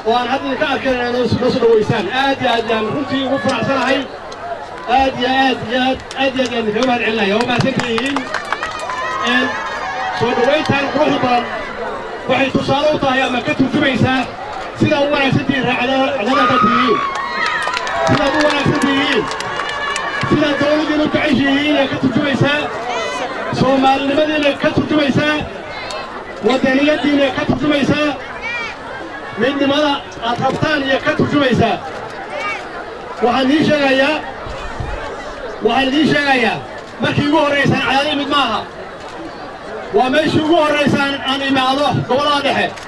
oo aan hadda idinka arkayn inaad noo soo dhawaysaan aad iyo aad yaan runtii ugu faraxsanahay aad iyo aad iyo aad aad iyo aad yaan idinkaga mahad celinaya waa mahadsantihiin soo dhowayntaan quruxda badan waxay tusaale u tahay ama ka turjumaysaa sidaad u wanaagsan tihiin raacadada tihiin sidaad u wanaagsan tihiin sidaad dawladdiina u jeceshihiin ee ka turjumaysaa soomaalinimadiina ka turjumaysaa waddaniyaddiina ka turjumaysaa midnimada aad rabtaan iyo ka turjumaysaa waxaan ii sheegayaa waxaan idiin sheegayaa markii ugu horraysaan cadaada imid maaha waa meeshii ugu horraysaan aan imaado gobollada dhexe